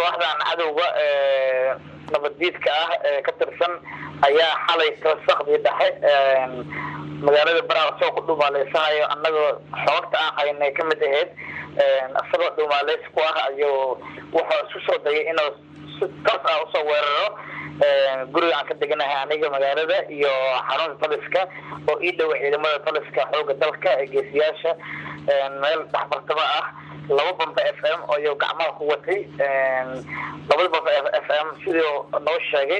kooxdan cadowga nabaddiidka ah ee ka tirsan ayaa xalay kasakdii dhexe magaalada baraha soo ku dhumaaleysanaayo annagoo xoogta aan haynay ka mid ahayd isagoo dhumaaleys ku ah ayuu wuxuu isku soo dayay inuu si toos ah usoo weeraro guriga aan ka deganahay aniga magaalada iyo xarunta taliska oo ii dhowa ciidamada taliska xooga dalka ee geesiyaasha meel dhexbartamo ah laba bamba f m ayuu gacmaha ku watay labada bamba f m sidii noo sheegay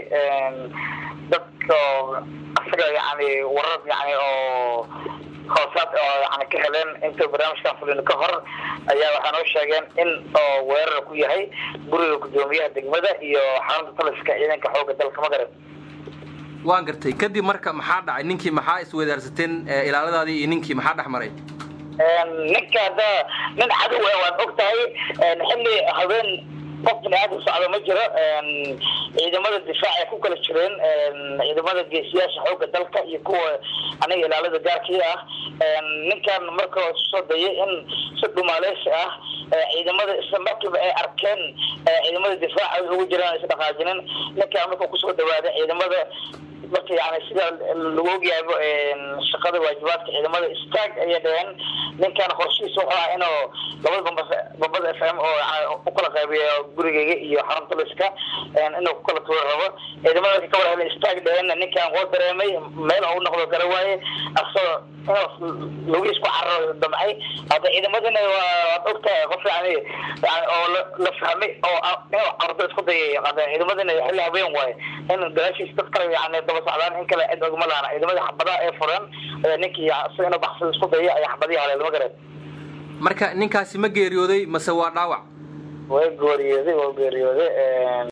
dadka isaga yani warar yani oo hoosaad oo yani ka heleen inta barnaamijkan fulin ka hor ayaa waxaa noo sheegeen in oo weerar ku yahay guriga guddoomiyaha degmada iyo xarunta taliska ciidanka xooga dalka magaran waan gartay kadib marka maxaa dhacay ninkii maxaa iswadaarsateen ilaaladaadii iyo ninkii maxaa dhex maray ninka hadda nin cadow waad og tahay xilli habeen qof bini aadam socdo ma jiro ciidamada difaac ay ku kala jireen ciidamada geesiyaasha xooga dalka iyo kuwa aniga ilaalada gaarkii ah ninkan marka soo dayay in si dhumaaleysi ah ciidamada isla markiiba ay arkeen ciidamada difaaca ugu jiraan is dhaqaajinin ninkan marka kusoo dhawaaday ciidamada marka yani sida lagu ogyahayba shaqada waajibaadka ciidamada istaag ayay dhaheen ninkan qorshihiisa wuxuu ah inuu labada bamba bambada f m oo yani ukala qaybiyo gurigeyga iyo xarunta liska inuu kukala tuuri rabo ciidamada marka ka war helen istaag dhaheen ninkan woo dareemay meel u noqdo gara waaye asagoo inuu lugiis ku cararo damcay hadda ciidamadina waad ogtahay qof yani yani oo la fahmay oo inuu cardo isku dayay hadda ciidamadina xilli habeen waaye in gadaashiis dad kale yani daba socdaan in kale cid ogma lahana ciidamada xabadaha ee furan ninkii isaga inuu baxsada isku dayay ayaa xabadihii haleel ma garan marka ninkaasi ma geeriyooday mase waa dhaawac way geeriyooday waa geeriyooday